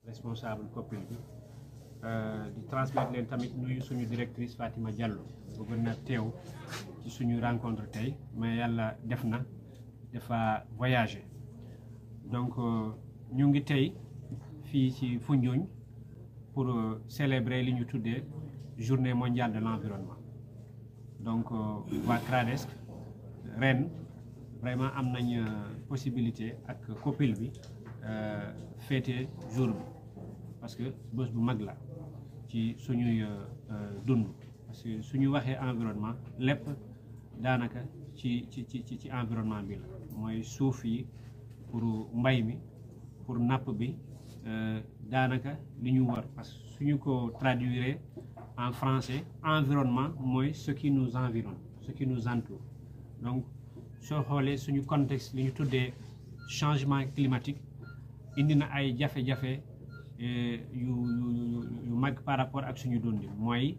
responsable COPIL bi di transmettre leen tamit nuyu suñu directrice Fatima Diallo bëggoon na teew ci suñu rencontre tey mais yàlla def na dafa voyager donc ñu ngi tey fii ci Foundiougne pour célébrer li ñu tuddee journée mondiale de l'environnement donc waa CRADES ren vraiment am nañ possibilité ak COPIL bi féete jour bi parce que bés bu mag la ci suñuy dund parce que suñu waxee environnement lépp daanaka ci ci ci ci environnement bi la mooy suuf yi pour mbay mi pour napp bi daanaka li ñu war parce que suñu ko traduire en français environnement mooy ce qui nous environne ce qui nous entoure donc soo xoolee suñu contexte li ñu tuddee changement climatique indi na ay jafe-jafe yu yu yu mag par rapport ak suñu dundi mooy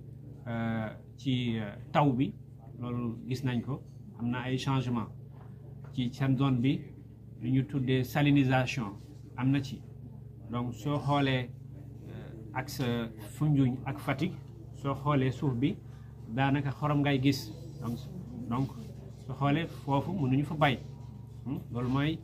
ci taw bi loolu gis nañ ko am na ay changement ci seen zone bi li ñu tuddee salinisation am na ci donc soo xoolee ak sa Foundiougne ak Fatick soo xoolee suuf bi daanaka xorom ngay gis donc donc soo xoolee foofu mënuñu fa bay loolu mooy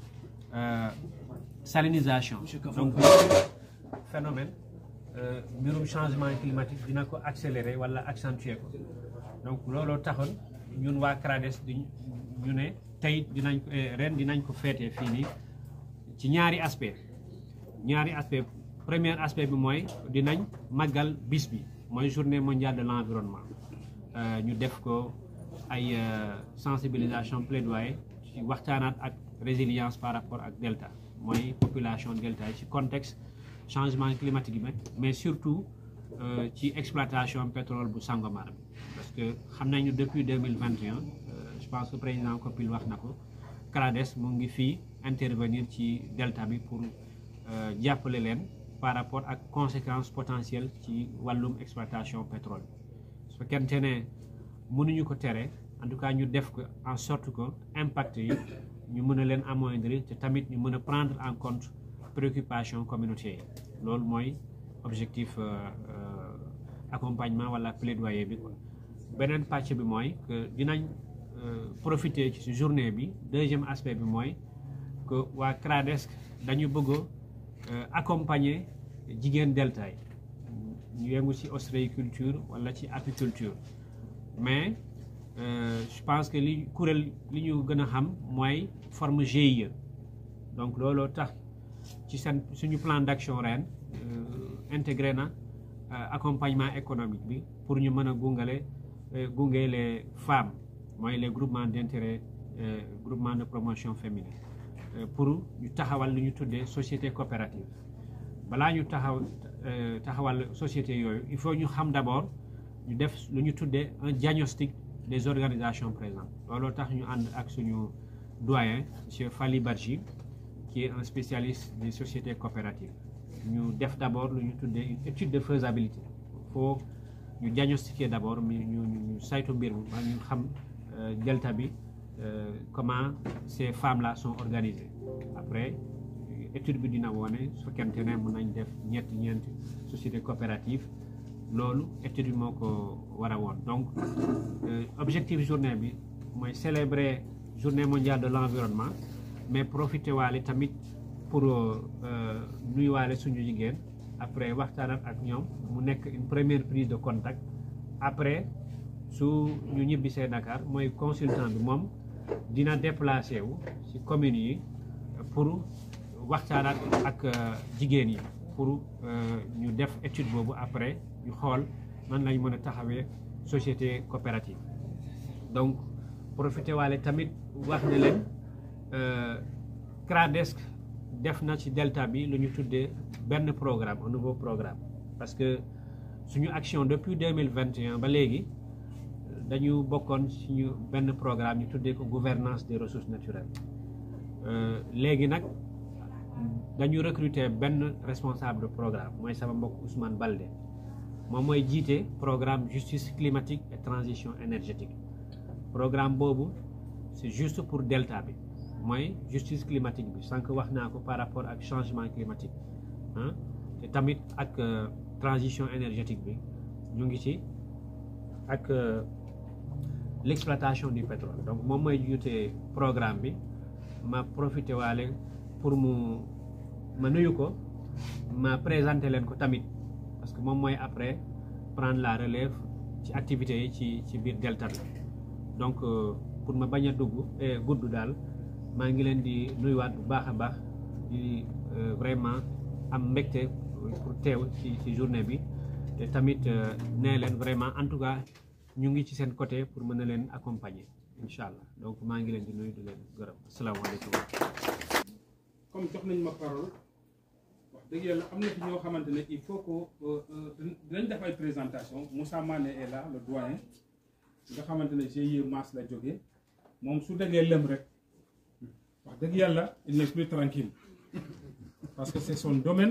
salinisation donc phénomène mbirum changement climatique dina ko accélérer wala accentuer ko donc looloo taxoon ñun waa CRADES di ñu ne tey dinañ ko ren dinañ ko féetee fii nii ci ñaari aspect ñaari aspect premier aspect bi mooy dinañ màggal bis bi mooy journée mondiale de l'environnement ñu def ko ay sensibilisation plaidoyer ci waxtaanaat ak résilience par rapport ak delta mooy population delta yi ci contexte changement climatique bi mais surtout ci exploitation pétrole bu Sangomar bi parce que xam nañu depuis deux mille vingt et un je pense que président Copil wax na ko CRADES mu ngi fii intervenir ci delta bi pour jàppale leen par rapport ak conséquences potentielles ci wàllum exploitation pétrole su fekkente ne mënuñu ko tere en tout cas ñu def ko en sorte que impact yi ñu mën a leen amoindrir te tamit ñu mën a prendre en compte préoccupation communautaire yi loolu mooy objectif accompagnement wala plaidoyer bi quoi beneen pàcc bi mooy que dinañ profiter ci journée bi deuxième aspect bi mooy que waa CRADES dañu bëgg accompagner jigéen delta yi ñu yëngu ci ostréiculture wala ci apiculture mais je pense que li kuréel li ñu gën a xam mooy forme GIE donc looloo tax ci seen suñu plan d'action ren intégré na accompagnement économique bi pour ñu mën a gungale gunge les femmes mooy les groupements d'intérêt groupement de promotion féminine pour ñu taxawal lu ñu tuddee société coopérative balaa ñu taxaw taxawal société yooyu il faut ñu xam d'abord ñu def lu ñu tuddee un diagnostic des organisations présentes looloo tax ñu ànd ak suñu doyen monsieur Fally Badji qui est un spécialiste des sociétés coopératives ñu def d'abord lu ñu tuddee une étude de faisabilité faut ñu diagnostiquer d'abord mi ñu ñu saytu mbir mi ba ñu xam delta bi comment ces femmes là sont organisées après étude bi dina wone su fekkente ne mën nañ def ñetti ñeenti société coopérative loolu étude bi moo ko war a woon donc objectif journée bi mooy célébrer journée mondiale de l'environnement mais profiter waale tamit pour nuyuwaale suñu jigéen après waxtaanat ak ñoom mu nekk une première prise de contact après su ñu ñibbisee Dakar mooy consultant bi moom dina déplacé wu ci communes yi pour waxtaanaat ak jigéen yi pour ñu def étude boobu après ñu xool man lañ mën a taxawee société coopérative donc profité waale tamit wax ne leen CRADES def na ci delta bi lu ñu tuddee benn programme un nouveau programme parce que suñu action depuis deux mille vingt et un ba léegi dañu bokkoon suñu benn programme ñu tuddee ko gouvernance des ressources naturelles léegi nag dañu recruter benn responsable de programme mooy sama mbokk Ousmane Balde moom mooy jiite programme justice climatique et transition énergétique programme boobu c'est juste pour delta bi mooy justice climatique bi sànq wax naa ko par rapport ak changement climatique ah te tamit ak transition énergétique bi ñu ngi ci ak l'exploitation du pétrole donc moom mooy jiite programme bi ma profité waale pour mu ma nuyu ko ma présenté leen ko tamit parce que moom mooy après prendre la relève ci activités yi ci ci biir delta bi donc pour ma bañ a dugg gudd daal maa ngi leen di nuyuwaat bu baax a baax di vraiment am mbégte pour teew ci ci journée bi te tamit nee leen vraiment en tout cas ñu ngi ci seen côté pour mën a leen accompagner incha allah donc maa ngi leen di nuyu di leen gërëm asalaamaaleykum. comme jox nañ ma parole wax dëgg yàlla am na fi ñoo xamante ne il faut que dinañ def ay présentation Moussa Mané est là le doyen nga xamante ne GIE Mass la jógee moom su déggee lëm rek wax dëgg yàlla il n'est plus tranquille parce que c'est son domaine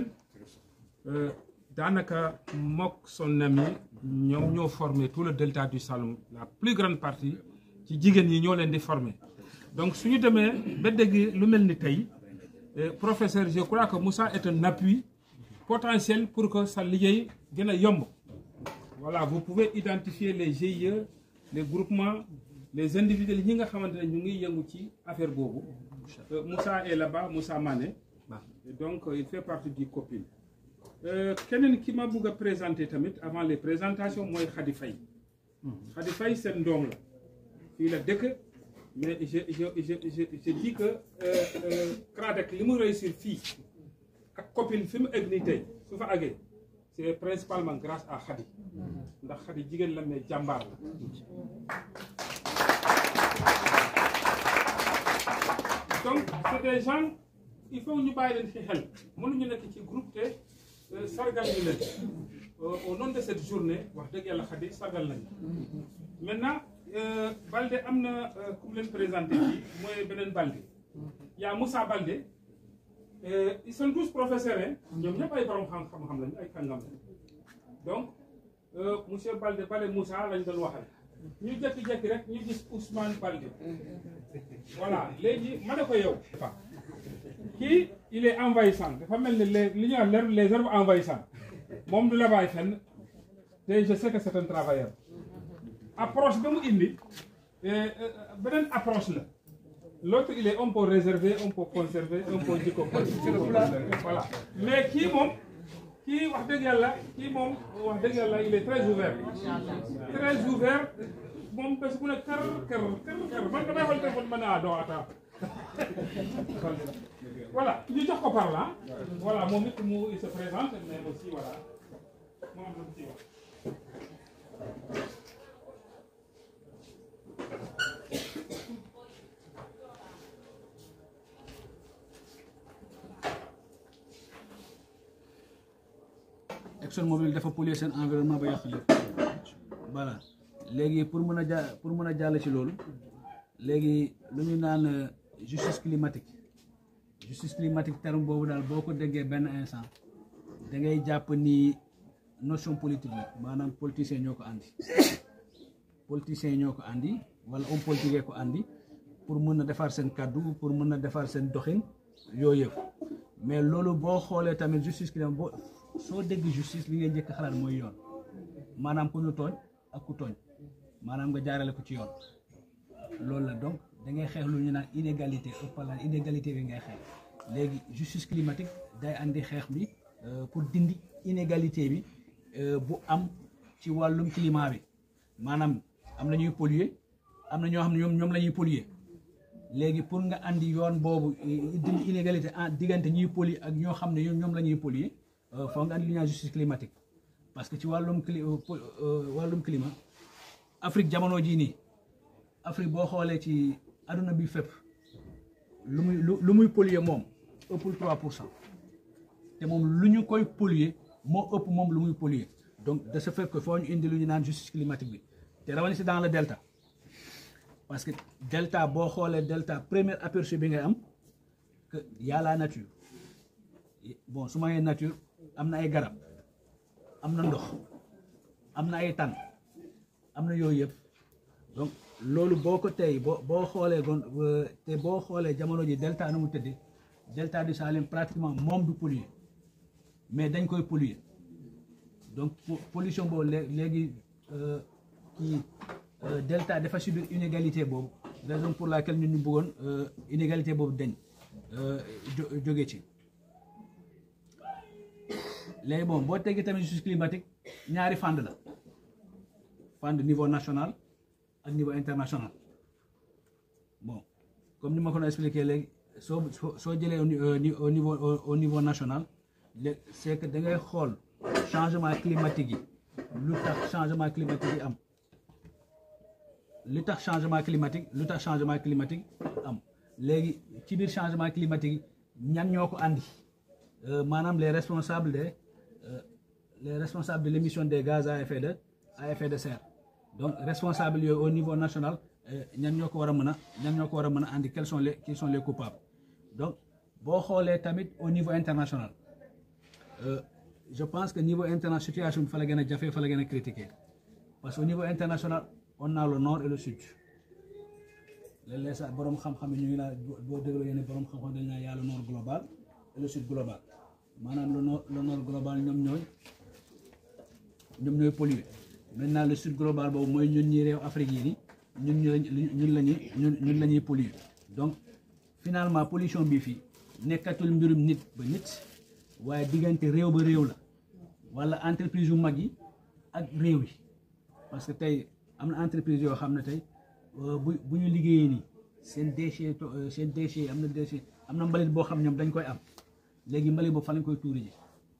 daanaka mook son ami ñoom ñoo formé tout le delta du Saloum la plus grande partie ci jigéen ñi ñoo leen di formé donc suñu demee ba dégg lu mel ni tey professeur je crois que Moussa est un appui potentiel pour que sa liggéey gën a yomb voilà vous pouvez identifier les GIE les groupements les individuels ñi nga xamante ne ñu ngi yëngu ci affaire boobu Moussa est là-bas Moussa Mané donc il fait partie du COPIL keneen ki ma bëgg a présenter tamit avant les présentations mooy Khady Faye Khady Faye seen doom la fii la dëkk mais je je je je je dis que CRADEC li mu réussir fii ak COPIL fi mu egg nii tey su fa àggee c'est principalement grâce à Khady ndax Khady jigéen la mais jàmbaar la donc c'est des gens il faut ñu bàyyi leen ci xel mënuñu nekk ci groupe te sargal ñu leen au nom de cette journée wax dëgg yàlla Khady sargal nañu maintenant Balde am na ku mu leen présenté fii mooy beneen Balde yaa Moussa Balde ils sont tous professeurs hein ñoom ñëpp ay borom xam-xam lañu ay kàngam lañu donc monsieur Balde Balde Moussa lañ doon waxal ñu jékki-jékki rek ñu gis Ousmane Balde voilà léegi ma ne ko yow kii il est envahissant dafa mel ni les li ñuy wax les herbes envahissantes moom du la bàyyi fenn te je sais que c'est un travailleur approche ba mu indi beneen approche la l'autre il est un peu réservé un peu conservé un peu jikko voilà mais kii moom kii wax dëgg yàlla kii moom wax dëgg yàlla il est très ouvert très ouvert moom bés bu ne kër kër kër kër man damay xool téléphone ma ne ah non attends voilà ñu jox ko par là voilà moom it mu il se présente mais aussi voilà mu am lu mu ciy wax ExxonMobil dafa polluer seen environnement ba yàq lépp voilà léegi pour mën a ja pour mën a jàll ci loolu léegi lu ñu naan justice climatique justice climatique terme boobu daal boo ko déggee benn instant da ngay jàpp ni notion politique la maanaam politiciens ñoo ko andi politiciens ñoo ko andi wala homme politique ko andi pour mën a defar seen kàddu pour mën a defar seen doxin yooyu yëpp mais loolu boo xoolee tamit justice climatique boo soo dégg justice li ngay njëkk xalaat mooy yoon maanaam ku ñu tooñ ak ku tooñ maanaam nga jaarale ko ci yoon loolu la donc da ngay xeex lu ñu naan inégalité ëppala inégalité bi ngay xeex léegi justice climatique day andi xeex bi pour dindi inégalité bi bu am ci wàllum climat bi maanaam am na ñuy polluer am na ñoo xam ne ñoom ñoom la ñuy polluer léegi pour nga andi yoon boobu dindi inégalité en diggante ñuy polluer ak ñoo xam ne ñoom la ñuy polluer foog nga andi li ñuy naan justice climatique parce que ci wàllum cli wàllum climat Afrique jamono jii nii Afrique boo xoolee ci adduna bi fépp lu muy lu muy polluer moom ëppul 3 pour cent te moom lu ñu koy polluer moo ëpp moom lu muy polluer donc de ce fait que foo ñu indi lu ñu naan justice climatique bi te rawatina si dans le delta parce que delta boo xoolee delta premier aperçu bi ngay am que y a la nature bon su ma nee nature am na ay garab am na ndox am na ay tànn am na yooyu yëpp donc loolu boo ko tey boo boo xoolee gon te boo xoolee jamono ji delta nu mu tëddee delta du Salim pratiquement moom du polluer mais dañ koy polluer donc pollution boobu léegi kii delta dafa subir inégalité boobu raison pour laquelle ñun ñu bëggoon inégalité boobu dañ jóge ci léegi bon boo tegee tamit justice climatique ñaari fànn la fànn niveau national ak niveau international bon comme ni ma ko doon expliqué léegi soo soo jëlee au niveau au niveau national léegi c'est que da ngay xool changement climatique yi lu tax changement climatique yi am lu tax changement climatique lu tax changement climatique am léegi ci biir changement climatique yi ñan ñoo ko andi maanaam les responsables de les responsables de l'émission des gaz à effet de à effet de serre donc responsables yooyu au niveau national ñan ñoo ko war a mën a ñan ñoo ko war a mën a andi quels sont les qui sont les coupables donc boo xoolee tamit au niveau international je pense que niveau international situation bi fa la gën a jafe fa la gën a critiqué parce que au niveau international on a le nord et le sud léeg-léeg sax borom xam-xam yi ñu ngi laa boo dégloo yenn borom xam-xam dañ naa y a le nord global et le sud global maanaam le nord le nord global ñoom ñooy ñoom ñooy pollué maintenant le sud global boobu mooy ñun ñi réew Afrique yi ni ñun ñu ñun la ñuy ñun ñun la ñuy pollué donc finalement pollution bi fii nekkatul mbirum nit ba nit waaye diggante réew ba réew la wala entreprise yu mag yi ak réew yi parce que tey am na entreprise yoo xam ne tey bu bu ñu liggéeyee nii seen déchet seen déchet am na déchet am na mbalit boo xam ñoom dañ koy am léegi mbalit boobu fa lañ koy tuuri ji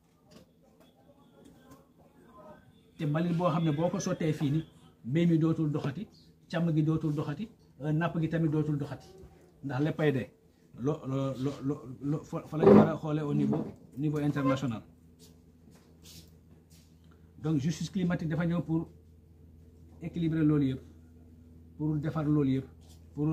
te mbalit boo xam ne boo ko sottee fii ni mbéy mi dootul doxati càmm gi dootul doxati napp gi tamit dootul doxati ndax léppay dee lo lo lo lo fa lañ war a xoolee au niveau niveau international donc justice climatique dafa ñëw pour équilibrer loolu yëpp pour defar loolu yëpp pour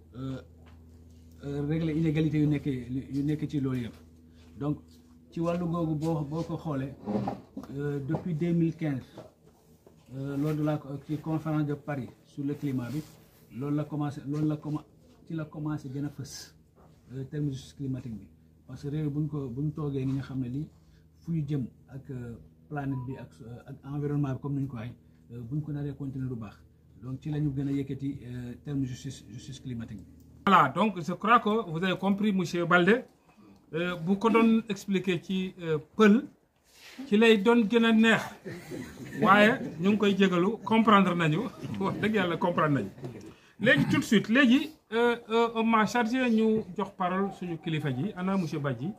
régler inégalité yu nekk yu nekk ci loolu yëpp donc ci wàllu googu boo boo ko xoolee depuis deux mille quinze lors de la ci conférence de Paris sur le climat bi loolu la commencé loolu la commen ci la commencé gën a fës terme justice climatique bi parce que réew bu ñu ko bu ñu toogee ni nga xam ne lii fu ñu jëm ak planète bi ak ak environnement bi comme ni ñu ko waxee bu ñu ko naree continuer lu baax donc ci la ñu gën a yëkkati terme justice justice climatique bi. voilà donc je crois que vous avez compris monsieur Balde bu ko doon expliquer ci pël ci lay doon gën a neex waaye ñu ngi koy jégalu comprendre nañu wax dëgg yàlla comprendre nañu léegi tout de suite léegi on m'a chargé ñu jox parole suñu kilifa ji ana monsieur Badji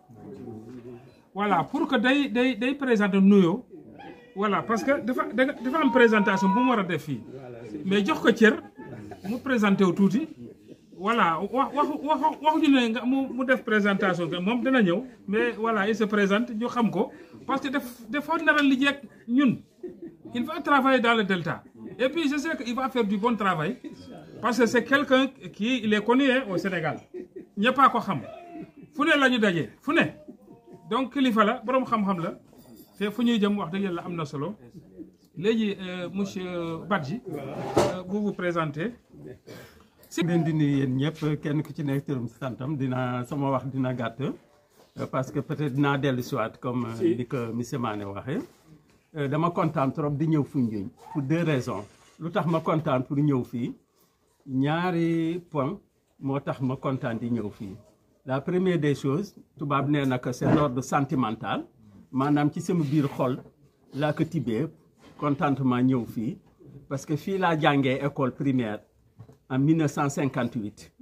voilà pour que day day day présenter nuyoo voilà parce que dafa dafa am présentation bu mu war a def fii mais jox ko cër mu présenté wu tuuti voilà wax wax wax waxuñu ne nga mu mu def présentation que moom dana ñëw mais voilà il se présente ñu xam ko parce que daf dafa nar a liggéey ak ñun il va travailler dans le delta et puis je sais que il va faire du bon travail parce que c'est quelqu'un qui il est connu au Sénégal ñëpp a ko xam fu ne la ñu daje fu ne donc kilifa la boroom xam-xam la te fu ñuy jëm wax dëgg yàlla am na solo léegi monsieur Badji vous vous présentez. si leen di nuyu yéen ñëpp kenn ku ci nekk turam santam dina sama wax dina gàtt parce que peut-être dinaa dellu si waat comme li ko monsieur Mané waxee dama kontaan trop di ñëw Foundiougne pour deux raisons lu tax ma kontaan pour ñëw fii ñaari point moo tax ma kontaan di ñëw fii la première des choses tubaab nee na que c'est l'ordre sentimental maanaam ci sama biir xol laa ko tibbee contentement ñëw fii parce que fii laa jàngee école primaire en 1958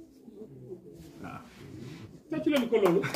waaw. tàcc leen ko loolu.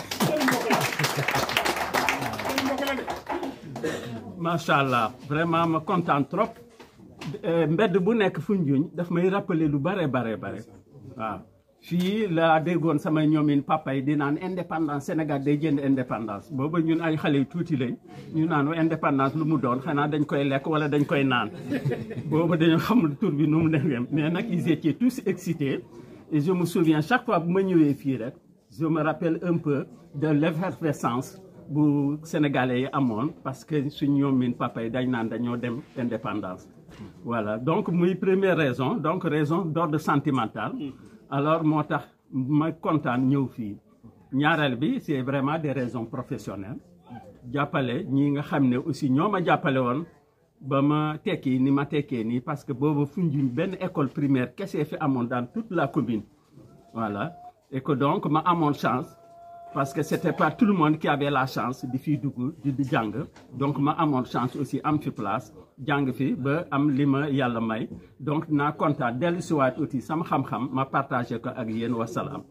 macha allah vraiment ma kontaan trop mbedd bu nekk Foundiougne daf may rappeler lu bare bare bare waaw. fii laa déggoon samay ñoomin papa yi di naan indépendance Sénégal day jënd indépendance booba ñun ay xale yu tuuti lañ ñu naan indépendance lu mu doon xanaa dañ koy lekk wala dañ koy naan booba dañu xamul tur bi nu mu demee mais nag ils étaient tous excités et je me souviens chaque fois bu ma ñëwee fii rek je me rappelle un peu de l'effervescence bu sénégalais yi amoon parce que suñ ñoomin papa yi dañ naan dañoo dem indépendance voilà donc muy première raison donc raison d'ordre sentimental alors moo tax ma kontaan ñëw fii ñaareel bi c'est vraiment des raisons professionnelles jàppale ñi nga xam ne aussi ñoo ma jàppale woon ba ma tekki ni ma tekkee nii parce que boobu Foundiougne benn école primaire kese fi amoon dans toute la commune voilà et que donc ma amoon chance parce que c'était pas tout le monde qui avait la chance di fiy dugg di di jàng donc ma amoon chance aussi am fi place jàng fi ba am li ma yàlla may donc naa kontaan dellu siwaat aussi sama xam-xam ma partagé ko ak yéen wasalaam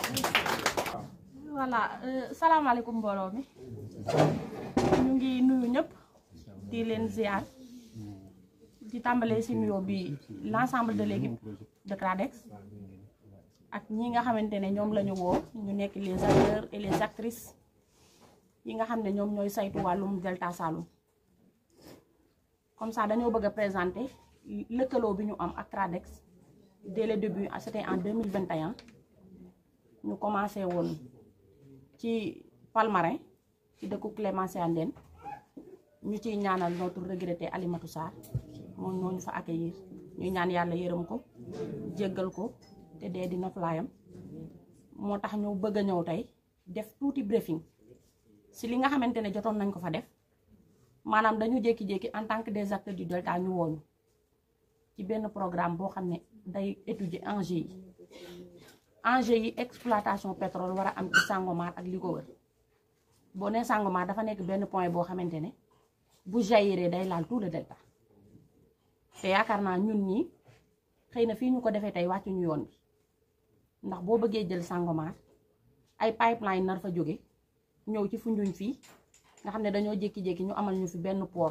voilà salaamaaleykum mbooloo mi ñu ngi nuyu ñëpp di leen ziar di tàmbalee si nuyoo bi l'ensemble de l'équipe de CRADEX ak ñi nga xamante ne ñoom la ñu woo ñu nekk les acteurs et les actrices yi nga xam ne ñoom ñooy saytu wàllum Delta Saloum comme ça dañoo bëgg a présenter lëkkaloo bi ñu am ak CRADEX dès le début c'était en 2021 ñu commencé woon ci Palmarin ci dëkku Clémence Andène ñu ciy ñaanal notre regretté Alimatou Sarr moom moo ñu fa accueillir ñuy ñaan yàlla yërëm ko jéggal ko te dee dina flayam moo tax ñu bëgg a ñëw tey def tuuti briefing si li nga xamante ne jotoon nañ ko fa def maanaam dañu jékki-jékki en tant que des acteurs du Delta ñu wooñu ci benn programme boo xam ne day étudier enjeux yi enjeu yi exploitation pétrole war a am ci Sangomar ak li ko wër boo nee Sangomar dafa nekk benn point boo xamante ne bu jaillir day laal tout le delta te yaakaar naa ñun ñi xëy na fii ñu ko defee tey wàccu ñu yoon bi ndax boo bëggee jël Sangomar ay pipeline nar fa jóge ñëw ci Foundiougne fii nga xam ne dañoo jékki-jékki ñu amal ñu fi benn port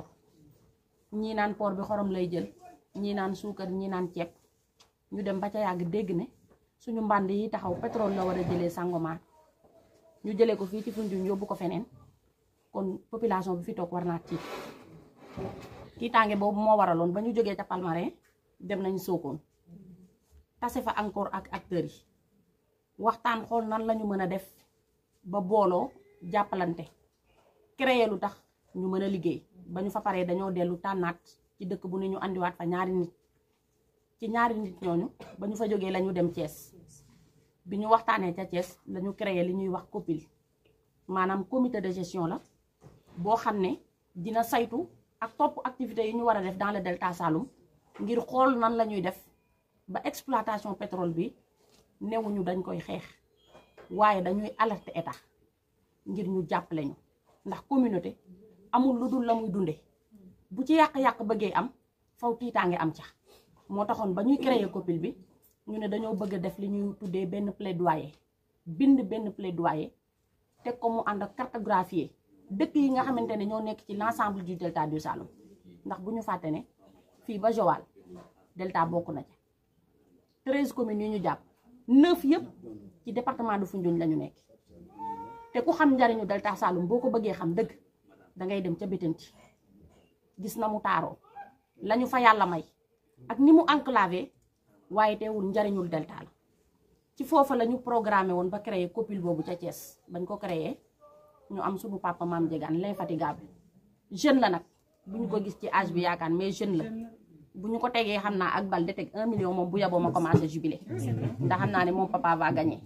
ñii naan port bi xorom lay jël ñii naan suukar ñii naan ceeb ñu dem ba ca yàgg dégg ne suñu mbànd yi taxaw pétrole la war a jëlee Sangomar ñu jëlee ko fii ci Foundiougne yóbbu ko feneen kon population bi fi toog war naa tiit tiitaange boobu moo waraloon ba ñu jógee ca Palmarin dem nañ Sokone tase fa encore ak acteurs yi waxtaan xool nan la ñu mën a def ba booloo jàppalante créer lu tax ñu mën a liggéey ba ñu fa paree dañoo dellu tànnaat ci dëkk bu ne ñu andiwaat fa ñaari nit ci ñaari nit ñooñu ba ñu fa jógee la ñu dem Thiès bi ñu waxtaanee ca Thiès la ñu créé li ñuy wax COPIL maanaam comité de gestion la boo xam ne dina saytu ak topp activités yi ñu war a def dans le delta Saloum ngir xool nan la ñuy def ba exploitation pétrole bi newuñu dañ koy xeex waaye dañuy alerter état ngir ñu jàppale ñu ndax communauté amul lu dul la muy dunde bu ci yàq-yàq bëggee am faw tiitaange am ca moo taxoon ba ñuy créer COPIL bi ñu ne dañoo bëgg a def li ñuy tuddee benn plaidoyer bind benn plaidoyer teg ko mu ànd ak cartographier dëkk yi nga xamante ne ñoo nekk ci l'ensemble du delta du Saloum ndax bu ñu fàtte ne fii ba Joal delta bokk na ca treize communes yi ñu jàpp neuf yëpp ci département de Foundiougne la ñu nekk te ku xam njariñu delta Saloum boo ko bëggee xam dëgg dangay dem ca Bettenty gis na mu taaroo lañu fa yàlla may ak ni mu enclavé waaye teewul njariñul delta la ci foofa la ñu programmé woon ba créer COPIL boobu ca Thiès bañ ko créer ñu am suñu papa maam Diegane l'infatigable jeune la nag bu ñu ko gis ci âge bi yaakaar mais jeune la bu ñu ko tegee xam naa ak bal de teg un million moom bu yaboo ma commencé jubilé ndax xam naa ne moom papa va gagner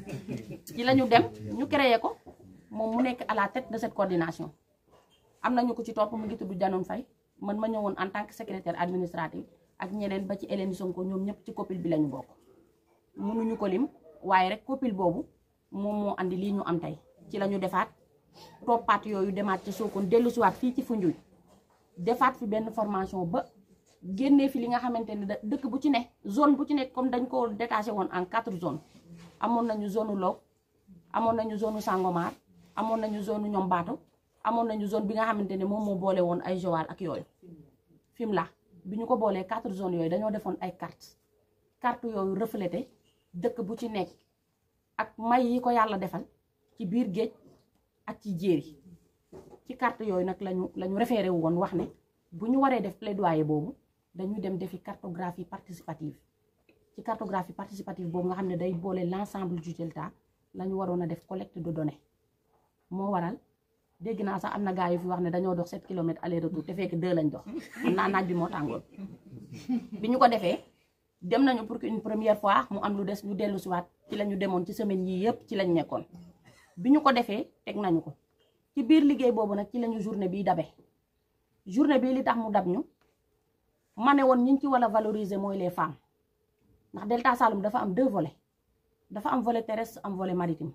ci la ñu dem ñu créer ko moom mu nekk à la tête de cette coordination am nañu ko ci topp mu ngi tudd Janoon Faye man ma ñëwoon en tant que secrétaire administratif ak ñeneen ba ci Hélène Sonko ñoom ñëpp ci COPIL bi lañu bokk mënuñu ko lim waaye rek COPIL boobu moom moo andi lii ñu am tey ci la ñu defaat toppaat yooyu demaat ci Sokone dellu siwaat fii ci Foundiougne defaat fi benn formation ba génnee fi li nga xamante ne dëkk bu ci ne zone bu ci nekk comme dañ ko détaché woon en quatre zones amoon nañu zone u Log amoon nañu zone u Sangomar amoon nañu zone u Ñombaato amoon nañu zone bi nga xamante ne moom moo boole woon ay Joal ak yooyu Fimela bi ñu ko boolee quatre zones yooyu dañoo defoon ay carte carte yooyu reflété dëkk bu ci nekk ak may yi ko yàlla defal ci biir géej ak ci jéeri ci carte yooyu nag lañu la ñu référé woon wax ne bu ñu waree def plaidoyer boobu dañuy dem defi cartographie participative ci cartographie participative boobu nga xam ne day boole l'ensemble du delta la ñu waroon a def collecte de données moo waral dégg naa sax am na gars yu fi wax ne dañoo dox 7 kilomètres aller retour te fekk 2 lañ dox xam naa naaj bi moo tàngoon bi ñu ko defee dem nañu pour que une première fois mu am lu des ñu dellu siwaat ci la ñu demoon ci semaine yii yëpp ci lañ nekkoon bi ñu ko defee teg nañu ko ci biir liggéey boobu nag ci lañu journée bii dabe journée bii li tax mu dab ñu ma ne woon ñi ci war a valoriser mooy les femmes ndax Delta Saloum dafa am deux volets dafa am volet terrestre am volet maritime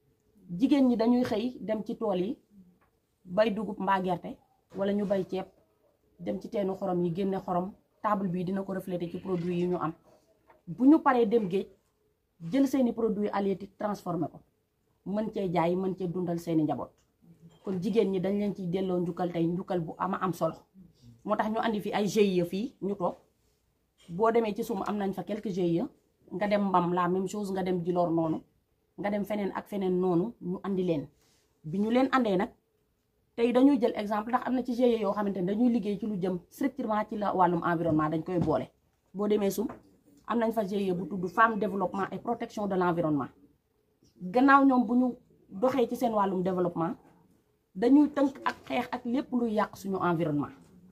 jigéen ñi dañuy xëy dem ci tool yi bay dugub mbaa gerte wala ñu bay ceeb dem ci teenu xorom yi génne xorom table bii dina ko refléter ci produit yi ñu am bu ñu paree dem géej jël seeni produits halieutiques transformé ko mën cee jaay mën cee dundal seeni njaboot kon jigéen ñi dañ leen ciy delloo njukkal tey njukkal bu ama am solo moo tax ñu andi fi ay GIE fii ñu toog boo demee ci sum am nañ fa quelques GIE nga dem mbam la même chose nga dem Djilor noonu nga dem feneen ak feneen noonu ñu andi leen bi ñu leen andee nag tey dañuy jël exemple ndax am na ci GIE yoo xamante ne dañuy liggéey ci lu jëm strictement ci la wàllum environnement dañ koy boole boo demee sum am nañ fa GIE bu tudd femme développement et protection de l'environnement gannaaw ñoom bu ñu doxee ci seen wàllum développement dañuy tënk ak xeex ak lépp luy yàq suñu environnement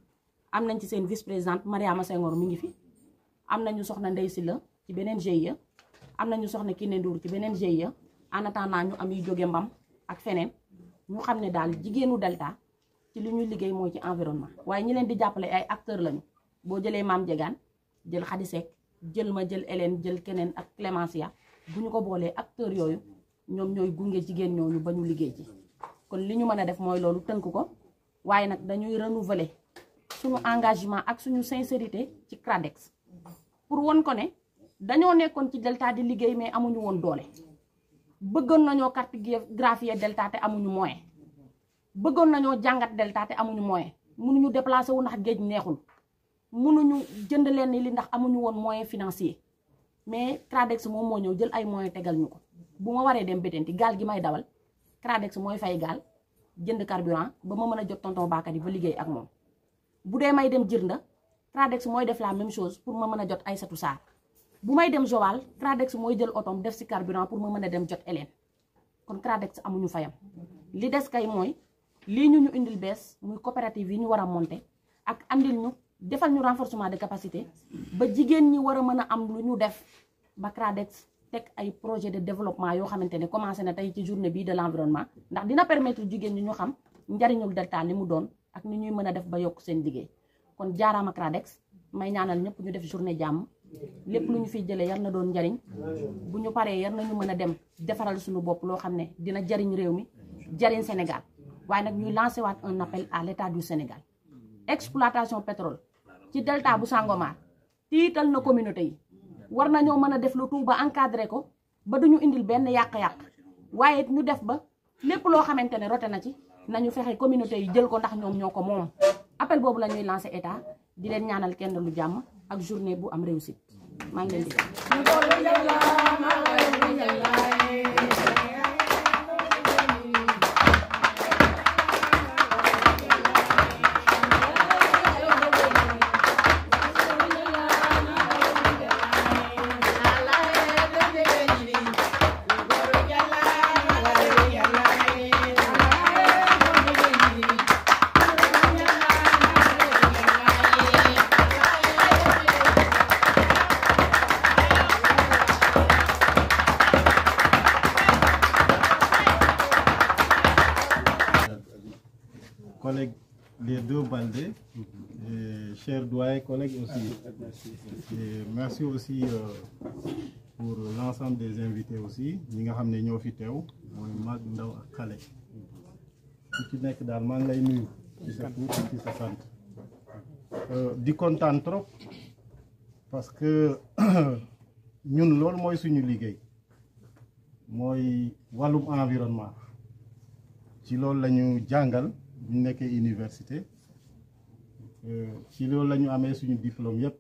am nañ ci seen vice présidente Mariama Senghor mi ngi fi am nañu soxna Ndey Silla ci beneen GIE am nañu soxna Kiné Ndour ci beneen GIE en attendant ñu am yu jóge mbam ak feneen ñu xam ne daal jigéenu Delta ci li ñuy liggéey mooy ci environnement waaye ñi leen di jàppale ay acteurs lañu boo jëlee Maam Jegaan jël Khady Seck jël ma jël Hélène jël keneen ak Clémencia bu ñu ko boolee acteurs yooyu ñoom ñooy gunge jigéen ñooñu ba ñu liggéey ci kon li ñu mën a def mooy loolu tënk ko waaye nag dañuy renouveler suñu engagement ak suñu sincérité ci CRADEX pour won ko ne dañoo nekkoon ci Delta di liggéey mais amuñu woon doole bëggoon nañoo cartographier Delta te amuñu moyen bëggoon nañoo jàngat Delta te amuñu moyen mënuñu déplacer wu ndax géej neexul mënuñu jënd leen li ndax amuñu woon moyen financier mais CRADEX moom moo ñëw jël ay moyen tegal ñu ko bu ma waree dem Bettenty gaal gi may dawal CRADEX mooy fay gaal jënd carburant ba ma mën a jot tonton Bakary ba liggéey ak moom bu dee may dem Jirnda CRADEX mooy def la même chose pour ma mën a jot Aïssatou Sarr bu may dem Joal CRADEX mooy jël otom def si carburant pour ma mën a dem jot Hélène kon CRADEX amuñu fayam li des kay mooy lii ñu ñu indil bees muy coopérative yi ñu war a monter ak andil ñu defal ñu renforcement de capacité ba jigéen ñi war a mën a am lu ñu def ba CRADEX teg ay projet de développement yoo xamante ne commencé na tey ci journée bii de l'environnement ndax dina permettre jigéen ñi ñu xam njariñul Delta li mu doon ak ni ñuy mën a def ba yokk seen liggéey kon jaaraama CRADEX may ñaanal ñëpp ñu def journée jàmm lépp lu ñu fiy jëlee yar na doon njariñ bu ñu paree yar nañu mën a dem defaral suñu bopp loo xam ne dina jariñ réew mi jariñ Sénégal waaye nag ñuy lancé waat un appel à l'état du Sénégal exploitation pétrole ci delta bu Sangomar tiital na communauté yi war nañoo mën a def lu tout ba encadré ko ba duñu indil benn yàq-yàq waaye ñu def ba lépp loo xamante ne rote na ci nañu fexe communauté yi jël ko ndax ñoom ñoo ko moom appel boobu la ñuy lancé état di leen ñaanal kenn lu jàmm ak journée bu am réussite maa ngi leen di collègues, les deux Baldé, et chers doyens, collègues aussi. Et merci aussi euh, pour l'ensemble des invités aussi. ñi nga xam ne ñoo fi teew mooy mag ndaw ak xale ku ci nekk daal maa ngi lay nuyu ci sa tur ci sa sant di kontaan trop parce que ñun loolu mooy suñu liggéey mooy wàllum environnement ci loolu la ñu jàngal bu ñu nekkee université ci loolu la ñu amee suñu diplôme yëpp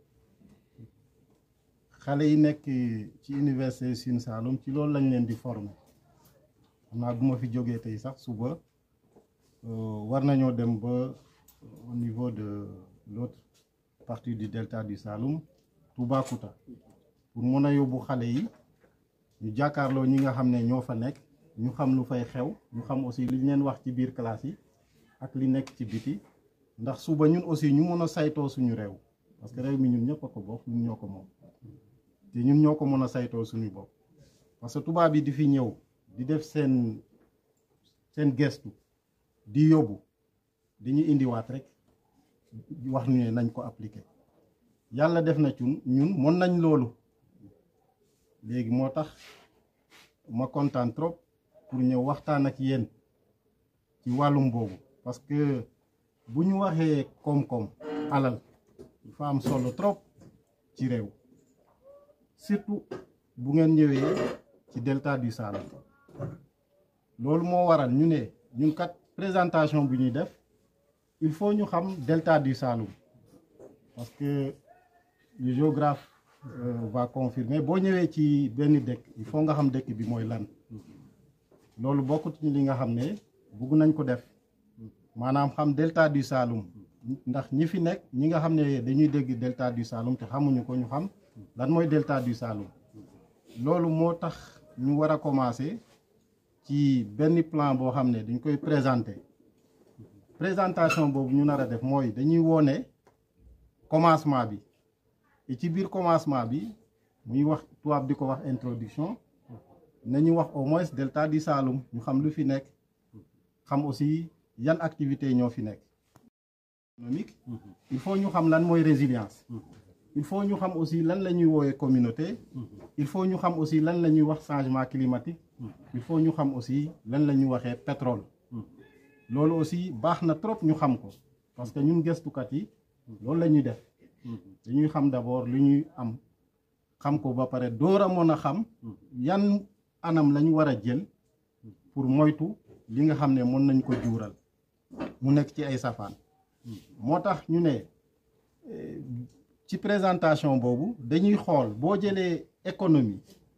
xale yi nekk ci université Sine Saloum ci loolu lañ leen di former xam naa bu ma fi jógee tey sax suba war nañoo dem ba au niveau de l'autre partie du delta du Saloum Toubacouta pour mën a yóbbu xale yi ñu jàkkaarloo ñi nga xam ne ñoo fa nekk ñu xam lu fay xew ñu xam aussi li ñu leen wax ci biir classe yi ak li nekk ci biti ndax suba ñun aussi ñu mën a saytoo suñu réew parce que réew mi ñun ñëpp a ko bokk ñun ñoo ko moom te ñun ñoo ko mën a saytoo suñu bopp parce que tubaab yi di fi ñëw di def seen seen gestu di yóbbu dañuy indiwaat rek wax ñu ne nañ ko appliquer yàlla def na ci ñun mën nañ loolu léegi moo tax ma kontaan trop pour ñëw waxtaan ak yéen ci wàllum boobu parce que bu ñu waxee koom-koom alal dafa am solo trop ci réew surtout bu ngeen ñëwee ci delta du Saloum loolu moo waral ñu ne ñun kat présentation bu ñuy def il faut ñu xam delta du Saloum parce que le géographe euh, va confirmer boo ñëwee ci benn dëkk il faut nga xam dëkk bi mooy lan loolu bokkut ci li nga xam ne bugg nañ ko def maanaam xam delta du Saloum ndax ñi fi nekk ñi nga xam ne dañuy dégg delta du Saloum te xamuñu ko ñu xam lan mooy delta du Saloum loolu moo tax ñu war a commencer ci benn plan boo xam ne dañ koy présenter présentation boobu ñu nar a def mooy dañuy wone commencement bi et ci biir commencement bi muy wax tubaab di ko wax introduction nañu wax au moins delta du Saloum ñu xam lu fi nekk xam aussi yan activités ñoo fi nekk économique il faut ñu xam lan mooy résilience il faut ñu xam aussi lan la ñuy woowee communauté il faut ñu xam aussi lan la ñuy wax changement climatique il faut ñu xam aussi lan la ñuy waxee pétrole loolu aussi baax na trop ñu xam ko parce que ñun gëstukat yi loolu la ñuy def dañuy xam d'abord lu ñuy am xam ko ba pare door a mën a xam yan anam la ñu war a jël pour moytu li nga xam ne mën nañ ko juural mu nekk ci ay safaan moo tax ñu ne ci présentation boobu dañuy xool boo jëlee économie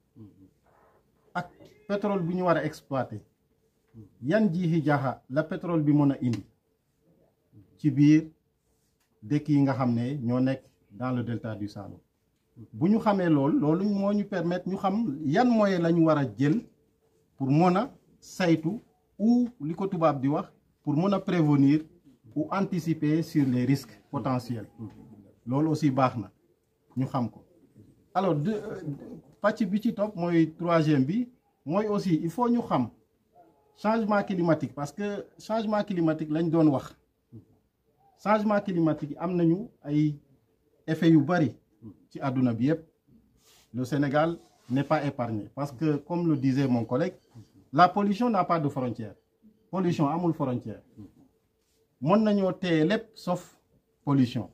ak pétrole bu ñu war a exploiter yan jiixi jaaxa la pétrole bi mën a indi ci biir dëkk yi nga xam ne ñoo nekk dans le delta du Saloum bu ñu xamee loolu loolu moo ñu permettre ñu xam yan moyen la ñu war a jël pour mën a saytu ou li ko tubaab di wax pour mën a prévenir ou anticiper sur les risques potentiels loolu aussi baax na ñu xam ko alors de pàcc bi ci topp mooy troisième bi mooy aussi il faut ñu xam changement climatique parce que changement climatique lañ doon wax changement climatique yi am nañu ay effets yu bari ci àdduna bi yépp le Sénégal n'est pas épargné parce que comme le disait mon collègue la pollution n'a pas de frontière pollution amul frontière mën nañoo téye lépp sauf pollution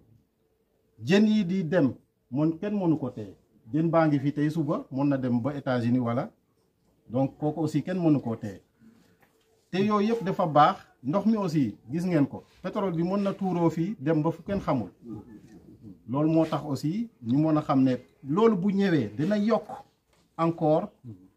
jën yi di dem mën kenn mënu ko téye jën baa ngi fi tey suba mën na dem ba États-Unis wala donc kooku aussi kenn mënu koo téye te yooyu yëpp dafa baax ndox mi aussi gis ngeen ko pétrole bi mën na tuuroo fii dem ba fu kenn xamul loolu moo tax aussi ñu mën a xam ne loolu bu ñëwee dina yokk encore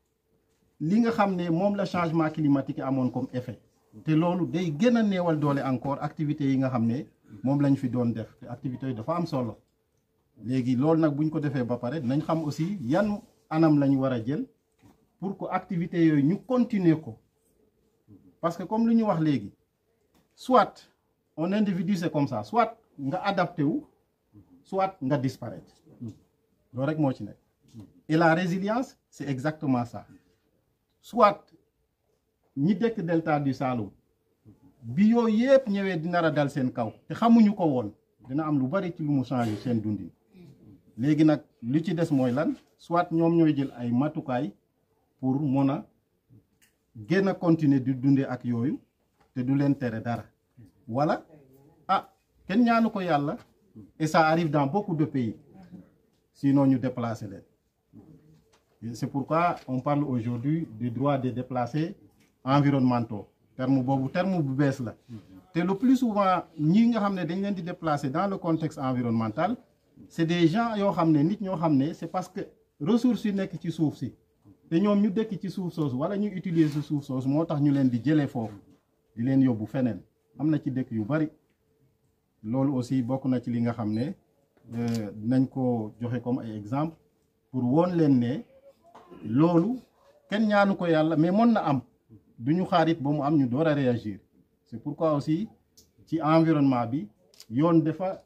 li nga xam ne moom la changement climatique amoon comme effet te loolu day gën a néewal doole encore activités yi nga xam ne moom lañ fi doon def te activités yi dafa am solo léegi loolu nag buñ ko defee ba pare dinañ xam aussi yan anam lañu war a jël pour que activités yooyu ñu continuer ko parce que comme lu ñu wax léegi soit un individu c'est comme ça soit nga adapté wu soit nga disparaître loolu rek moo ci nekk et la résilience c'est exactement ça soit ñi dëkk delta du Saloum bi yooyu yëpp ñëwee di nar a dal seen kaw te xamuñu ko woon dina am lu bari ci lu mu changé seen dundin léegi nag li ci des mooy lan soit ñoom ñooy jël ay matukaay pour mën a gën a continuer di dundee ak yooyu te du leen tere dara wala ah kenn ñaanu ko yàlla et ça arrive dans beaucoup de pays sinon ñu déplacer leen c'est pourquoi on parle aujourd'hui des droits des déplacés environnementaux terme boobu terme bu bees la te le plus souvent ñi nga xam ne dañ leen di déplacer dans le contexte environnemental c'est des gens yoo xam ne nit ñoo xam ne c'est parce que ressources yi nekk ci suuf si te ñoom ñu dëkk ci suuf soosu wala ñu utiliser suuf soosu moo tax ñu leen di jëlee foofu di leen yóbbu feneen am na ci dëkk yu bari loolu aussi bokk na ci li nga xam ne dinañ ko joxe comme ay exemple pour woon leen ne loolu kenn ñaanu ko yàlla mais mën na am du ñu xaarit ba mu am ñu door a réagir c'est pourquoi aussi ci environnement bi yoon dafa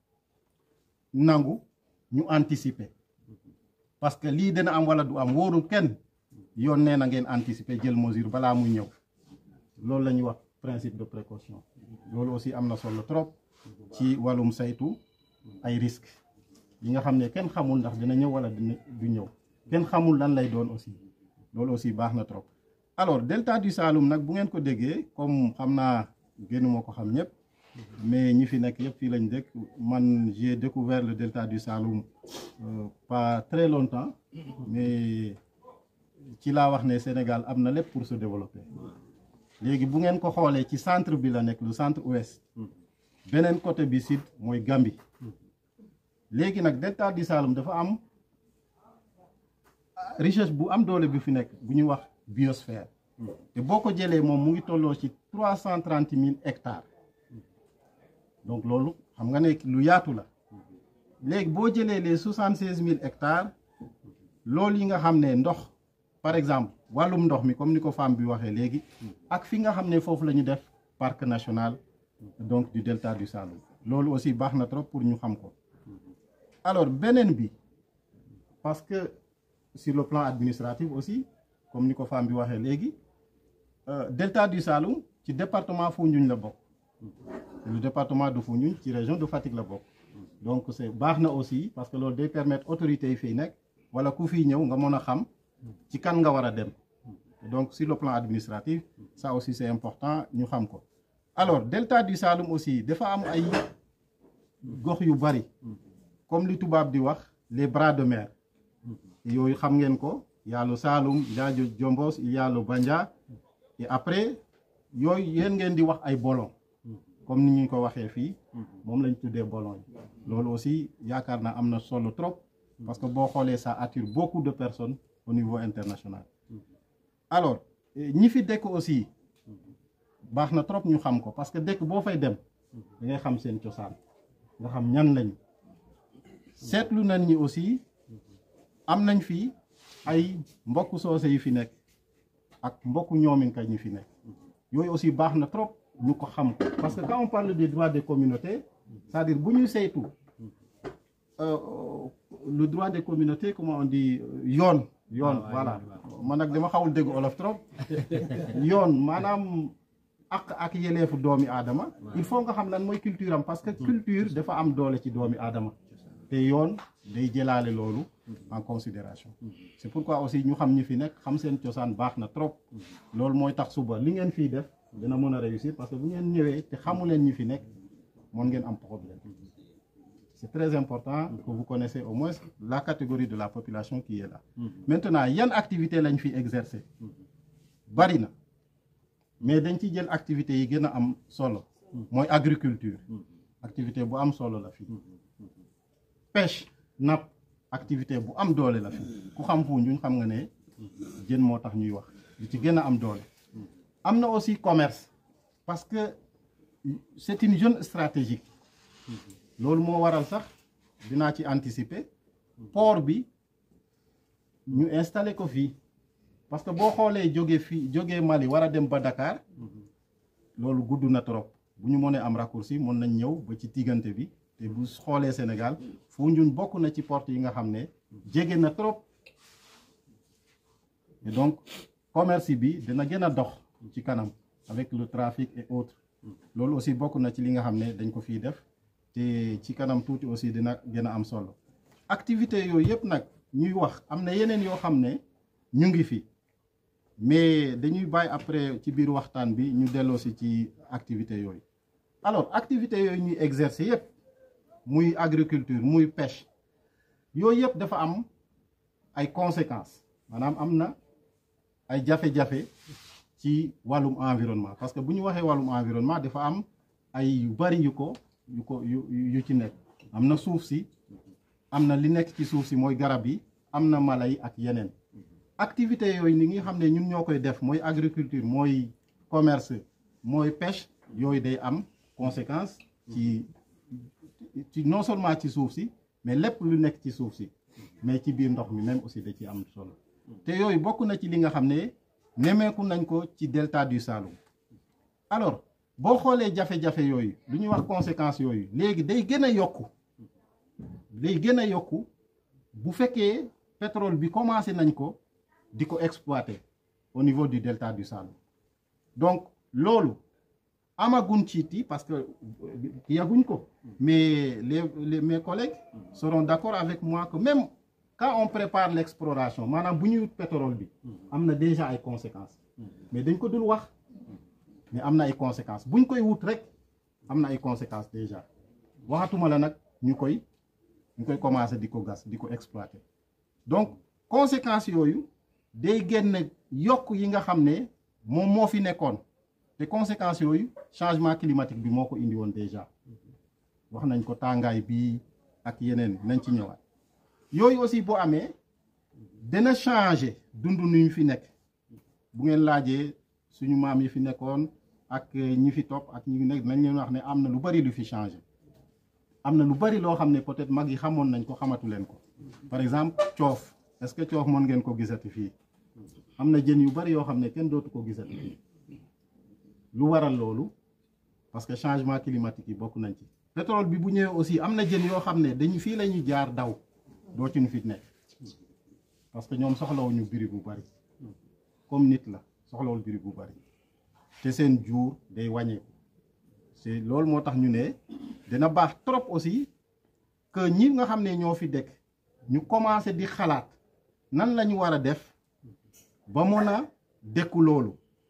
nangu ñu anticiper parce que lii dina am wala du am wóorul kenn yoon nee na ngeen anticiper jël mesure balaa muy ñëw loolu la ñuy wax principe de précaution loolu aussi am na solo trop ci wàllum saytu ay risques yi nga xam ne kenn xamul ndax dina ñëw wala dina du ñëw kenn xamul lan lay doon aussi loolu aussi baax na trop alors delta du Saloum nag bu ngeen ko déggee comme xam naa génnuma ko xam ñëpp mais ñi fi nekk yëpp fii lañ dëkk man j'ai découvert le delta du Saloum euh, pas très longtemps mais ci laa wax ne Sénégal am na lépp pour se développer léegi bu ngeen ko xoolee ci centre bi la nekk le centre ouest beneen côté bi sud mooy Gambie léegi nag delta du Saloum dafa am richesse bu am doole bi fi nekk bu ñuy wax biosphère te boo ko jëlee moom mu ngi tolloo ci trois cent trente mille hectares donc loolu xam nga ne lu yaatu la léegi boo jëlee les soixante seize mille hectares loolu yi nga xam ne ndox par exemple wàllum ndox mi comme ni ko femme bi waxee léegi ak fi nga xam ne foofu la ñu def parc national donc du delta du Saloum loolu aussi baax na trop pour ñu xam ko alors beneen bi parce que sur le plan administratif aussi comme ni ko femme bi waxee léegi delta du Saloum ci département Foundiougne la bokk le département de Foundiougne ci région de Fatick la bokk donc c'est baax na aussi parce que loolu day permettre autorités yi fiy nekk wala ku fiy ñëw nga mën a xam ci kan nga war a dem donc sur le plan administratif ça aussi c'est important ñu xam ko alors delta du Saloum aussi dafa am ay gox yu bari comme li tubaab di wax les bras de mer yooyu xam ngeen ko y a le Saloum il y a le Diombos il y a le Bandia et après yooyu yéen ngeen di wax ay bolon comme ni ñu ko waxee fii moom lañ tuddee bolon yi loolu aussi yaakaar naa am na solo trop parce que boo xoolee ça attire beaucoup de personnes au niveau international alors ñi fi dëkk aussi baax na trop ñu xam ko parce que dëkk boo fay dem da ngay xam seen cosaan nga xam ñan lañu seetlu nañ ñi aussi am nañ fi ay mbokk soose yi fi nekk ak mbokk ñoominka ñi fi nekk yooyu aussi baax na trop ñu ko xam ko parce que quand on parle des droits des communautés c'est-à-dire bu ñuy saytu le droit des communautés comment on dit yoon yoon voilà man nag dama xawul dégg olof trop yoon maanaam ak ak yeleefu doomi aadama il faut nga xam lan mooy culture am parce que culture dafa am doole ci doomi aadama te yoon day jëlaale loolu en considération c'est pourquoi aussi ñu xam ñi fi nekk xam seen cosaan baax na trop loolu mooy tax suba li ngeen fii def dina mën a réussir parce que bu ngeen ñëwee te xamu leen ñi fi nekk mën ngeen am problème c'est très important que vous connaissez au moins la catégorie de la population qui est là maintenant yan activité lañ fi exercer bari na mais dañ ci jël activités yi gën a am solo mooy agriculture activité bu am solo la fii pêche napp activité bu am doole la fii ku xam Foundiougne xam nga ne jën moo tax ñuy wax li ci gën a am doole am na aussi commerce parce que c'est une zone stratégique loolu moo waral sax dinaa ci anticiper port bi ñu installé ko fii parce que boo xoolee jóge fii jógee Mali war a dem ba Dakar loolu gudd na trop bu ñu mënee am raccourci mën nañ ñëw ba ci diggante bi te bu xoolee Sénégal Foundiougne bokk na ci porte yi nga xam ne jege na trop et donc commerce bi dina gën a dox ci kanam avec le trafic et autres loolu aussi bokk na ci li nga xam ne dañ ko fii def te ci kanam tuuti aussi dina gën a am solo activité yooyu yëpp nag ñuy wax am na yeneen yoo xam ne ñu ngi fi mais dañuy bàyyi après ci biir waxtaan bi ñu delloo si ci activité yooyu alors activité yooyu ñuy exercer yëpp muy agriculture muy pêche yooyu yëpp dafa am ay conséquences maanaam am na ay jafe-jafe ci wàllum environnement parce que bu ñu waxee wàllum environnement dafa am ay yu bari yu ko yu ko yu yu ci nekk am na suuf si am na li nekk ci suuf si mooy garab yi am na mala yi ak yeneen activité yooyu ni nga xam ne ñun ñoo koy def mooy agriculture mooy commerce mooy pêche yooyu day am conséquence ci ci non seulement ci suuf si mais lépp lu nekk ci suuf si mais ci biir ndox mi même aussi da ci am solo te yooyu bokk na ci li nga xam ne nemeeku nañ ko ci delta du Saloum alors boo xoolee jafe-jafe yooyu lu ñuy wax conséquences yooyu léegi day gën a yokku day gën a yokku bu fekkee pétrole bi commencé nañ ko di ko exploiter au niveau du delta du Saloum donc loolu amagun ci ti parce que yaguñ ko mais les, les mes collègues seront d'accord avec moi que même quand on prépare l'exploration maanaam bu ñuy wut pétrole bi am na déjà ay conséquences mais dañ ko dul wax mais am na ay conséquences buñ koy wut rek am na ay conséquences déjà waxatuma la nag ñu koy ñu koy commencer di ko gas di ko exploiter donc conséquences yooyu day génn yokk yi nga xam ne moom moo fi nekkoon te conséquences yooyu changement climatique bi moo ko indi woon déjà wax nañ ko tàngaay bi ak yeneen nañ ci ñëwaat yooyu aussi boo amee dina changer dund nu ñu fi nekk bu ngeen laajee suñu maam yi fi nekkoon ak ñi fi topp ak ñi nekk nañ leen wax ne am na lu bari lu fi changer am na lu bari loo xam ne peut-être mag yi xamoon nañ ko xamatu leen ko par exemple coof est-ce que coof mën ngeen ko gisati fii am na jën yu bari yoo xam ne kenn dootu ko gisati fii lu waral loolu parce que changement climatique yi bokk nañ ci pétrole bi bu ñëwee aussi am na jën yoo xam ne dañu fii la ñuy jaar daw doo ci ñu fi nekk parce que ñoom soxlawuñu biri bu bari comme nit la soxlawul biri bu bari te seen jur day wàññeeku c'est loolu moo tax ñu ne dina baax trop aussi que ñi nga xam ne ñoo fi dëkk ñu commencé di xalaat nan la ñu war a def ba mën a dékku loolu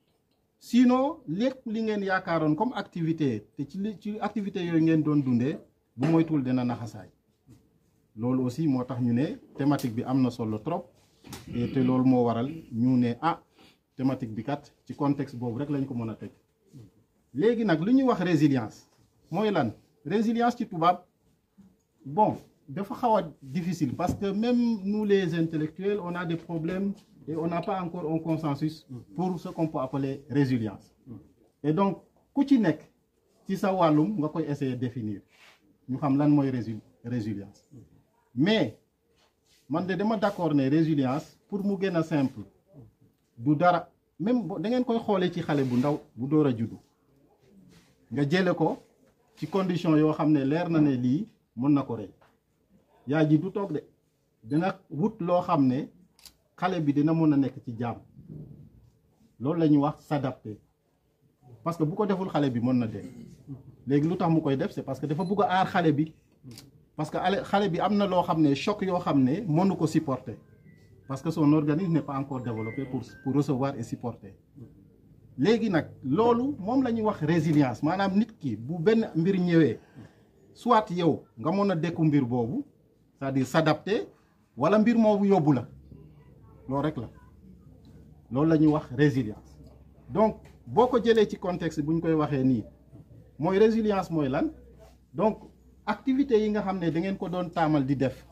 sinon lépp li ngeen yaakaaroon comme activité te ci li ci activité yooyu ngeen doon dundee bu moytuwul dina naxasaay loolu aussi moo tax ñu ne thématique bi am na solo trop et te loolu moo waral ñu ne ah thématique bi kat ci contexte boobu rek lañ ko mën a teg léegi nag lu ñuy wax résilience mooy lan résilience ci tubaab bon dafa xaw a difficile parce que même nous les intellectuels on a des problèmes et on n'a pas encore un consensus pour ce qu'on peut appeler résilience et donc ku ci nekk ci sa wàllum nga koy essayer définir ñu xam lan mooy résil résilience mais man de dama d'accord ne résilience pour mu gën a simple du dara même da ngeen koy xoolee ci xale bu ndaw bu door a juddu nga jële ko ci condition yoo xam ne leer na ne lii mën na ko rey yaay ji du toog de dina wut loo xam ne xale bi dina mën a nekk ci jàmm loolu la ñuy wax s'adapter parce que bu ko deful xale bi mën na dee léegi lu tax mu koy def c'est parce que dafa bugg a aar xale bi parce que xale bi am na loo xam ne choc yoo xam ne mënu ko supporter parce que son organisme n'est pas encore développé pour pour recevoir et supporter léegi nag loolu moom la ñuy wax résilience maanaam nit ki bu benn mbir ñëwee soit yow nga mën a dékku mbir boobu c'est-à-dire s'adapter wala mbir moobu yóbbu la loolu rek la loolu la ñuy wax résilience donc boo ko jëlee ci contexte bu ñu koy waxee nii mooy résilience mooy lan donc activités yi nga xam ne da ngeen ko doon taamal di def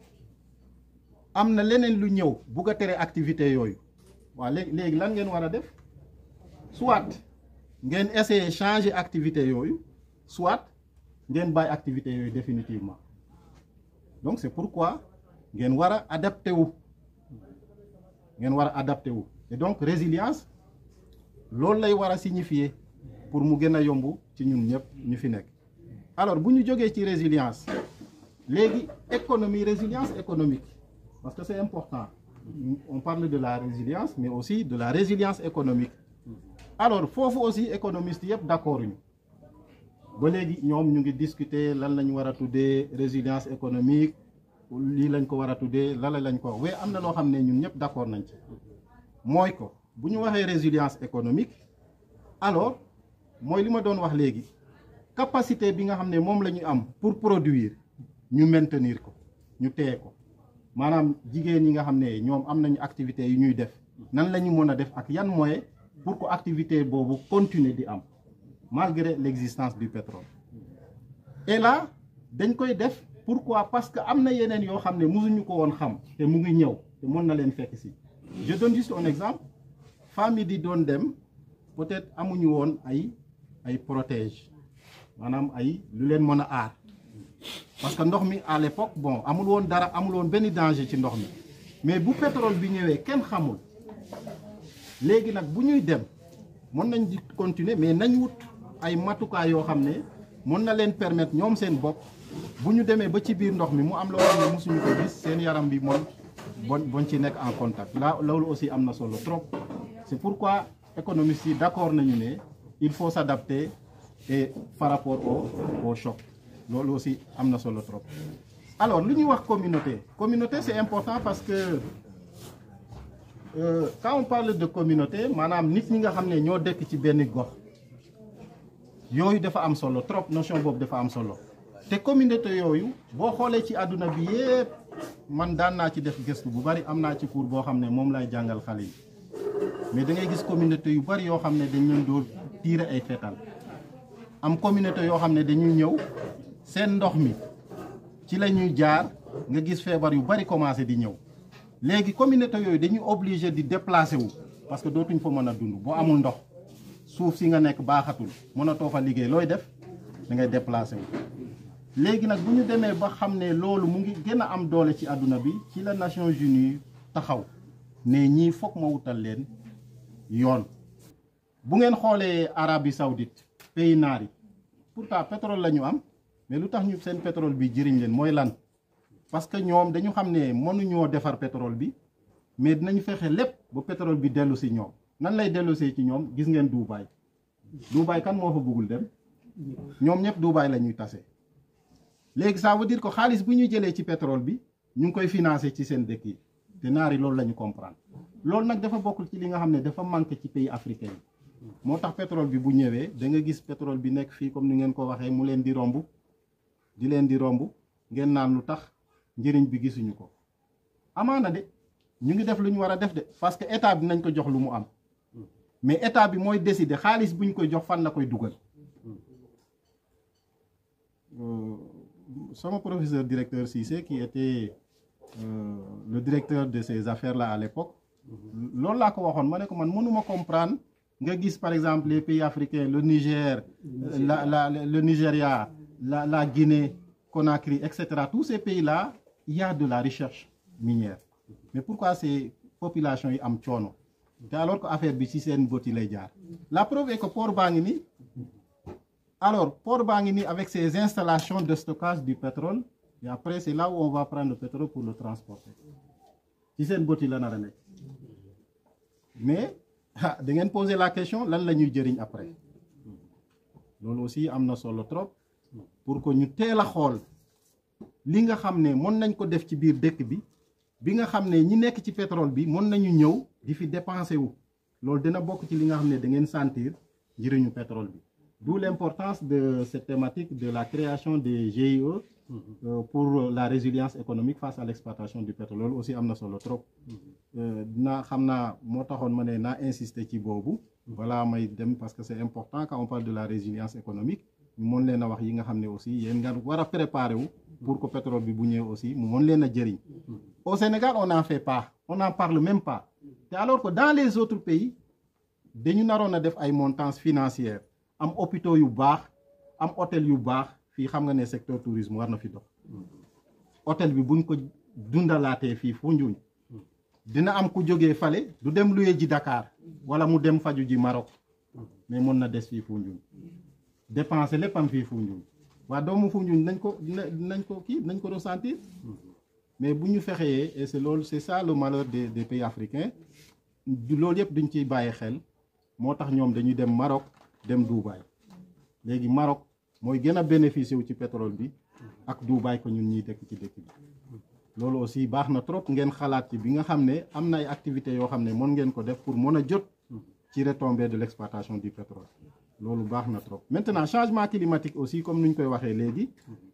am na leneen lu ñëw bugg a tere activité yooyu waaw léegi léegi lan ngeen war a def soit ngeen essayer changer activité yooyu soit ngeen bàyyi activité yooyu définitivement donc c'est pourquoi ngeen war a adapté wu ngeen war a adapté wu et donc résilience loolu lay war a signifier pour mu gën a yomb ci ñun ñëpp ñu fi nekk alors bu ñu jógee ci résilience léegi économie résilience économique parce que c'est important on parle de la résilience mais aussi de la résilience économique alors foofu aussi économistes yëpp d'accord ñu ba léegi ñoom ñu ngi discuter lan lañ war a tuddee résilience économique lii lañ ko war a tuddee lala lañ ko wax waaye am na loo xam ne ñun ñëpp d'accord nañ ci mooy ko bu ñu waxee résilience économique alors mooy li ma doon wax léegi capacité bi nga xam ne moom la ñu am pour produire ñu maintenir ko ñu téye ko maanaam jigéen ñi nga xam ne ñoom am nañu activité yu ñuy def nan la ñu mën a def ak yan moyen pour que activité boobu continuer di am malgré l'existence du pétrole et là dañ koy def pourquoi parce que am na yeneen yoo xam ne mësuñu ko woon xam te mu ngi ñëw te mën na leen fekk si je donne juste un exemple famille di doon dem peut-être amuñu woon ay ay protège maanaam ay lu leen mën a aar parce que ndox mi à l'époque bon amul woon dara amul woon benn danger ci ndox mi mais bu pétrole bi ñëwee kenn xamul léegi nag bu ñuy dem mën nañ di continuer mais nañ wut ay matukaay yoo xam ne mën na leen permettre ñoom seen bopp bu ñu demee ba ci biir ndox mi mu am loo xam ne mosuñu ko gis seen yaram bi moom bon bon ci nekk en contact là loolu aussi am na solo trop c'est pourquoi économistes yi d'accord nañu ne il faut s'adapter et par rapport au au choc loolu aussi am na solo trop alors lu ñuy wax communauté communauté c'est important parce que euh, quand on parle de communauté maanaam nit ñi nga xam ne ñoo dëkk ci benn gox yooyu dafa am solo trop notion boobu dafa am solo te communauté yooyu boo xoolee ci àdduna bi yépp man daan naa ci def gëstu bu bari am naa ci cours boo xam ne moom lay jàngal xale yi mais da ngay gis communauté yu bari yoo xam ne dañ leen doon tiire ay fetal am communauté yoo xam ne dañuy ñëw seen ndox mi ci la ñuy jaar nga gis feebar yu bari commencé di ñëw léegi communauté yooyu dañuy obligé di déplacer wu parce que dootuñ fa mën a dund boo amul ndox suuf si nga nekk baaxatul mënatoo fa liggéey looy def da ngay déplacer wu. léegi nag bu ñu demee ba xam ne loolu mu ngi gën a am doole ci àdduna bi ci la Nations Unies taxaw ne ñii foog ma wutal leen yoon bu ngeen xoolee Arabie Saoudite pays naar yi pourtant pétrole la ñu am mais lu tax ñu seen pétrole bi jëriñ leen mooy lan parce que ñoom dañu xam ne mënuñoo defar pétrole bi mais dinañu fexe lépp ba pétrole bi dellu si ñoom nan lay dellu see ci ñoom gis ngeen Dubaï Dubaï kan moo fa bëggul dem ñoom ñëpp Dubaï la ñuy tase léegi ça veut dire que xaalis bu ñuy jëlee ci pétrole bi ñu ngi koy financer ci seen dëkk yi te naar yi loolu la ñu comprendre loolu nag dafa bokkul ci li nga xam ne dafa manqué ci pays africain yi moo tax pétrole bi bu ñëwee da nga gis pétrole bi nekk fii comme ni ngeen ko waxee mu leen di romb di leen di romb ngeen naan lu tax njëriñ bi gisuñu ko amaana de ñu ngi def lu ñu war a def de parce que état bi nañ ko jox lu mu am mais état bi mooy décider xaalis bu ñu koy jox fan la koy dugal sama professeur directeur Cissé qui était euh, le directeur de ces affaires là à l'époque loolu laa ko waxoon ma ne ko man mënuma comprendre nga gis par exemple les pays africains le Niger la la le Nigeria la la Guinée Conakry et cetera tous ces pays là il y a de la recherche minière mais pourquoi ces populations yi am coono te alors que affaire bi ci seen bët yi lay jaar la preuve est que port baa ngi nii alors port baa ngi nii avec ces installations de stockage du pétrole et après c'est là où on va prendre le pétrole pour le transporter ci seen bët yi la nar a nekk mais ah da ngeen poser la question lan la ñuy jëriñ après loolu aussi am na solo trop pour que ñu teel a xool li nga xam ne mën nañ ko def ci biir dëkk bi bi nga xam ne ñi nekk ci pétrole bi mën nañu ñëw di fi dépenser wu loolu dina bokk ci li nga xam ne da ngeen sentir njëriñu pétrole bi d'où l'importance de cette thématique de la création des GIE euh, pour la résilience économique face à l'exploitation du pétrole loolu aussi am na solo trop dinaa xam naa moo taxoon ma ne naa insister ci boobu balaa may dem parce que c'est important quand on parle de la résilience économique ñu mën leen a wax yi nga xam ne aussi yéen nga war a préparer wu pour que pétrole bi bu ñëwee aussi mu mën leen a jëriñ au Sénégal on n'en fait pas on n'en parle même pas te alors que dans les autres pays dañu naroon a def ay montances financières am hôpitaux yu baax am hôtel yu baax fii xam nga ne secteur tourisme war na fi dox hôtel bi buñ ko dundalaatee fii Foundiougne dina am ku jógee fale du dem luye ji Dakar wala mu dem faju ji Maroc mais mën na des fii Foundiougne dépenser lépp am fii Foundiougne waa doomu Foundiougne nañ ko nañ ko kii nañ ko ressentir mais bu ñu fexee et c'est loolu c'est ça le malheur des des pays africains loolu yëpp duñ ciy bàyyi xel moo tax ñoom dañuy dem Maroc dem Dubaï léegi Maroc mooy gën a bénéficier wu ci pétrole bi ak Dubaï ko ñun ñuy dëkk ci dëkk bi loolu aussi baax na trop ngeen xalaat ci bi nga xam ne am na ay activités yoo xam ne mën ngeen ko def pour mën a jot ci retombées de l'exploitation du pétrole loolu baax na trop maintenant changement climatique aussi comme ni ñu koy waxee léegi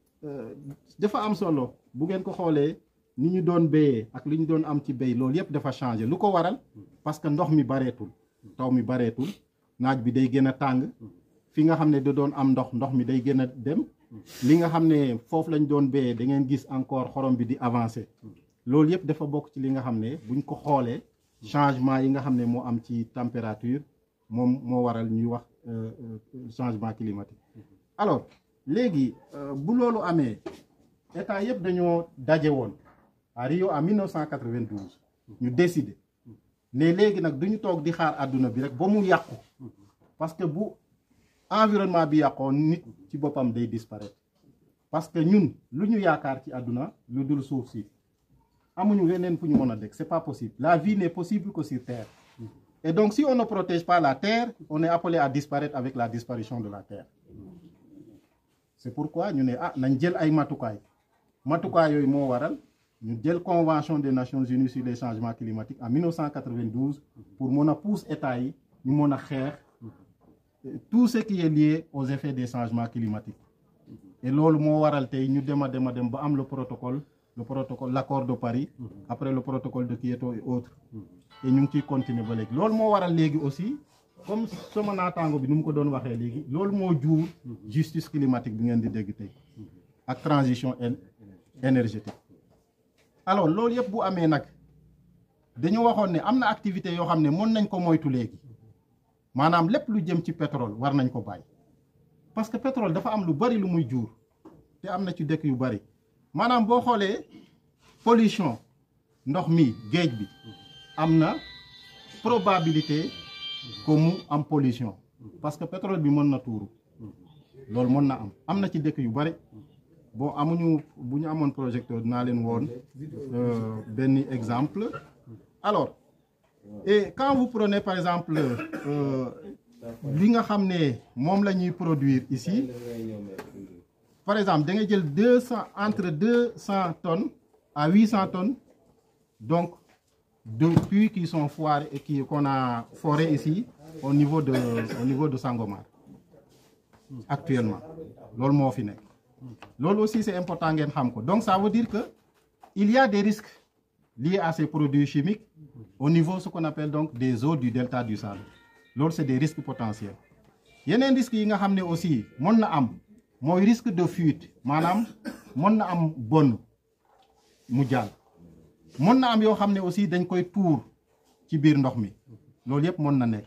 dafa am solo bu ngeen ko xoolee ni ñu doon béyee ak li ñu doon am ci béy loolu yëpp dafa changé lu ko waral parce que ndox mi bareetul taw mi bareetul naaj bi day gën a tàng fi nga xam ne da doon am ndox ndox mi day gën a dem li nga xam ne foofu lañ doon béyee da ngeen gis encore xorom bi di avancer loolu yëpp dafa bokk ci li nga xam ne buñ ko xoolee changement yi nga xam ne moo am ci température moom moo waral ñuy wax changement climatique alors léegi bu loolu amee état yëpp dañoo daje woon à Rio en 1992 ñu décider ne léegi nag duñu toog di xaar àdduna bi rek ba mu yàqu parce que bu environnement bi yàqoo nit ci boppam day disparaître parce que ñun lu ñu yaakaar ci àdduna lu dul suuf si amuñu weneen fu ñu mën a dëkk c'est pas possible la vie n'est possible que sur terre et donc si on ne protège pas la terre on est appelé à disparaître avec la disparition de la terre c'est pourquoi ñu ne ah nañ jël ay matukaay matukaay yooyu moo waral ñu jël convention des nations unies sur les changements climatiques en 1992 pour mën a pousse état yi ñu mën a xeex tout ce qui est lié aux effets des changements climatiques et loolu moo waral tey ñu dem a dem a dem ba am le protocole le protocole l'accord de Paris après le protocole de Kyoto et autres et ñu ngi ciy continuer ba léegi loolu moo waral léegi aussi comme sama naataango bi nu mu ko doon waxee léegi loolu moo jur justice climatique bi ngeen di dégg tey ak transition énergétique alors loolu yëpp bu amee nag dañu waxoon ne am na activité yoo xam ne mën nañ ko moytu léegi maanaam lépp lu jëm ci pétrole war nañ ko bàyyi parce que pétrole dafa am lu bari lu muy jur te am na ci dëkk yu bari maanaam boo xoolee pollution ndox mi géej bi am na probabilité que mu am pollution parce que pétrole bi mën na tuuru loolu mën na am am na ci dëkk yu bari bon amuñu bu ñu amoon projecteur dinaa leen woon benn exemple alors et quand vous prenez par exemple li nga xam ne moom la ñuy produire ici par exemple da nga jël deux cent entre deux cent tonnes à huit cent tonnes donc de puits qui sont foirés et qui qu'on a foré ici au niveau de au niveau de Sangomar actuellement loolu moo fi nekk loolu aussi c'est important ngeen xam ko donc ça veut dire que il y a des risques liés à ces produits chimiques au niveau ce qu'on appelle donc des eaux du delta du Saloum loolu c'est des risques potentiels yeneen risques yi nga xam ne aussi mën na am mooy risque de fuite maanaam mën na am bonn mu jàll mën na am yoo xam ne aussi dañ koy tuur ci biir ndox mi loolu yëpp mën na nekk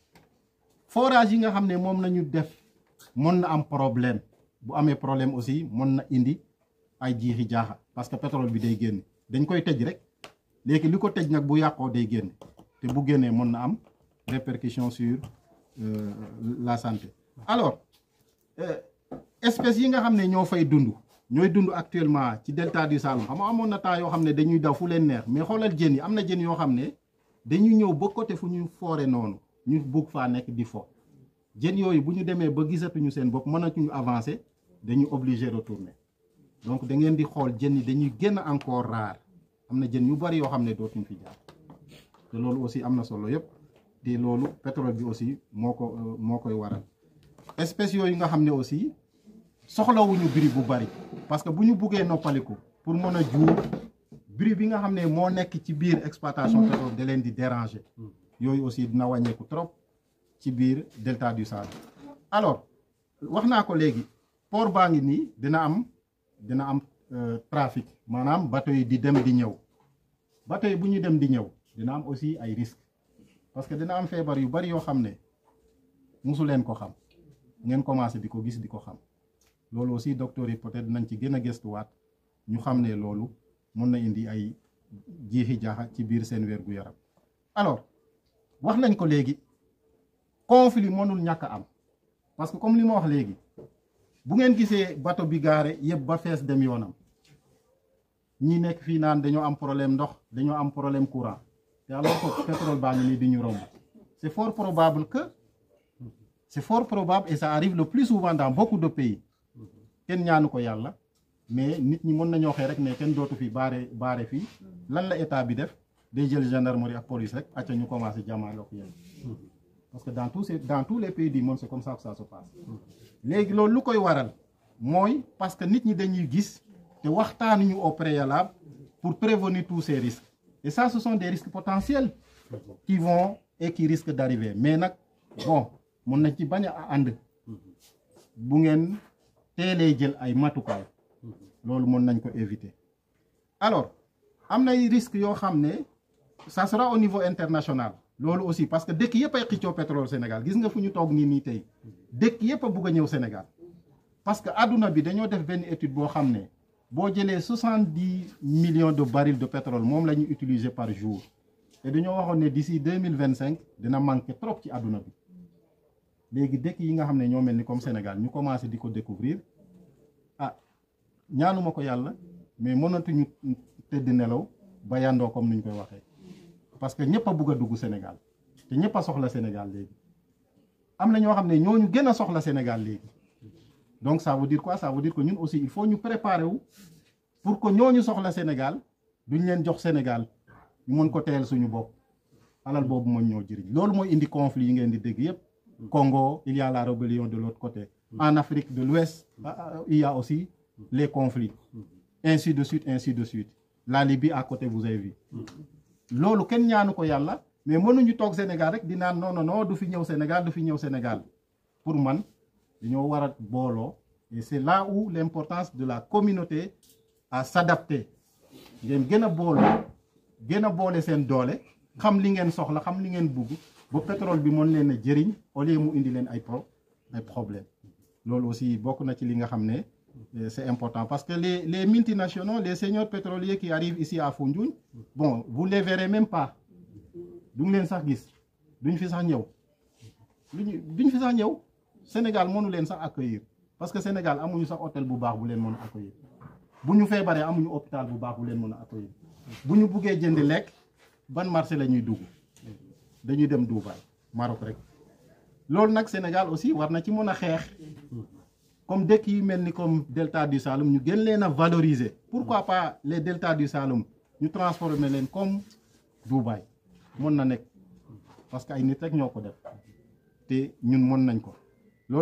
forage yi nga xam ne moom nañu def mën na am problème bu amee problème aussi mën na indi ay jiixi jaaxa parce que pétrole bi day génn dañ koy tëj rek léegi li ko tëj nag bu yàqoo day génn te bu génnee mën na am répercussion sur euh, la santé alors euh, espèces yi nga xam ne ñoo fay dund ñooy dund actuellement ci delta du Saloum xam nga amoon na temps yoo xam ne dañuy daw fu leen neex mais xoolal jën yi am na jën yoo xam ne dañuy ñëw ba côté fu ñu foore noonu ñu bugg faa nekk di fo jën yooyu bu ñu demee ba gisatuñu seen bopp mënatuñu avancer dañuy obligé retourner donc da ngeen di xool jën yi dañuy gën a encore rare am na jën yu bari yoo xam ne dootuñ fi jaar te loolu aussi am na solo yëpp te loolu pétrole bi aussi moo ko moo koy waral espèces yooyu nga xam ne aussi soxlawuñu bruit bu bari parce que bu ñu buggee noppaliku pour mën a juur bruit bi nga xam ne moo nekk ci biir exploitation pétrole da leen di déranger yooyu aussi dina wàññeeku trop ci biir delta du Saloum alors wax naa ko léegi port baa ngi nii dina am dina am trafic maanaam bateau yi di dem di ñëw bateau yi bu ñu dem di ñëw dina am aussi ay risques parce que dina am feebar yu bari yoo xam ne musu leen ko xam ngeen commencé di ko gis di ko xam loolu aussi docteur yi peut-être nañ ci gën a gëstuwaat ñu xam ne loolu mën na indi ay jiixi jaaxa ci biir seen wér gu yaram alors wax nañ ko léegi conflit mënul ñàkk a am parce que comme li ma wax léegi bu ngeen gisee bateau bi gaare yëpp ba fees dem yoonam ñi nekk fii naan dañoo am problème ndox dañoo am problème courant te alors que pétrole baa ngi nii di ñu romb c'est fort probable que c'est fort probable et ça arrive le plus souvent dans beaucoup de pays kenn ñaanu ko yàlla mais nit ñi mën nañoo xëy rek ne kenn dootu fi baare baare fii lan la état bi def day jël gendarmerie ak police rek acca ñu commencé jàmmaarloo ak yéen parce que dans tous ces dans tous les pays du monde c'est comme ça que ça se passe léegi loolu lu koy waral mooy parce que nit ñi dañuy gis te waxtaanuñu au préalable pour prévenir tous ces risques et ça ce sont des risques potentiels qui vont et qui risquent d'arriver mais nag bon mun nañ ci bañ a ànd bu ngeen teelee jël ay matukaay loolu mën nañ ko éviter alors am na ay risques yoo xam ne ça sera au niveau international loolu aussi parce que dëkk yëpp ay xëccoo pétrole Sénégal gis nga fu ñu toog nii nii tey dëkk yëpp a bugg a ñëw Sénégal parce que adduna bi dañoo def benn étude boo xam ne boo jëlee soixante dix millions de barils de pétrole moom la ñuy utiliser par jour te dañoo waxoon ne d'ici deux mille vingt cinq dina manquer trop ci adduna bi léegi dëkk yi nga xam ne ñoo mel ni comme Sénégal ñu commencé di ko découvrir ah ñaanuma ko yàlla mais mënatuñu tëdd nelaw ba yandoo comme ni ñu koy waxee parce que ñëpp a bugg a dugg Sénégal te ñëpp a soxla Sénégal léegi am na ñoo xam ne ñooñu gën a soxla Sénégal léegi donc ça veut dire quoi ça veut dire que ñun aussi il faut ñu préparer wu pour que ñooñu soxla Sénégal duñ leen jox Sénégal ñu mën ko teel suñu bopp alal boobu mooy ñoo jëriñ loolu mooy indi conflit yi ngeen di dégg yépp Congo il y a la rébellion de l'autre côté en Afrique de l'Ouest il y a aussi les conflits ainsi de suite ainsi de suite la Libye à côté vous avez vu loolu kenn ñaanu ko yàlla mais mënuñu toog Sénégal rek di naan non non non du fi ñëw Sénégal du fi ñëw Sénégal pour man dañoo war a booloo et c'est là où l'importance de la communauté à s'adapter ngeen gën a booloo gën a boole seen doole xam li ngeen soxla xam li ngeen bugg ba pétrole bi mën leen a jëriñ au lieu mu indi leen ay pro ay problème loolu aussi bokk na ci li nga xam ne c'est important parce que les les multinationaux les seigneurs pétroliers qui arrivent ici à Foundiougne bon vous les verrez même pas duñ leen sax gis duñ fi sax ñëw duñ duñ fi sax ñëw Sénégal mënu leen sax accueillir parce que Sénégal amuñu sax hôtel bu baax bu leen mën a accueillir bu ñu feebaree amuñu hôpital bu baax bu leen mën a accueillir bu ñu buggee jënd lekk ban marché la ñuy dugg dañuy dem Dubaï Maroc rek loolu nag Sénégal aussi war na ci mën a xeex comme dëkk yi mel ni comme delta du Saloum ñu gën leen a valoriser pourquoi pas les delta du Saloum ñu transformer leen comme Dubaï mën na nekk parce que ay nit rek ñoo ko def te ñun mën nañ ko loolu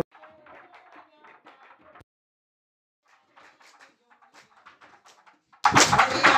Hallelujah.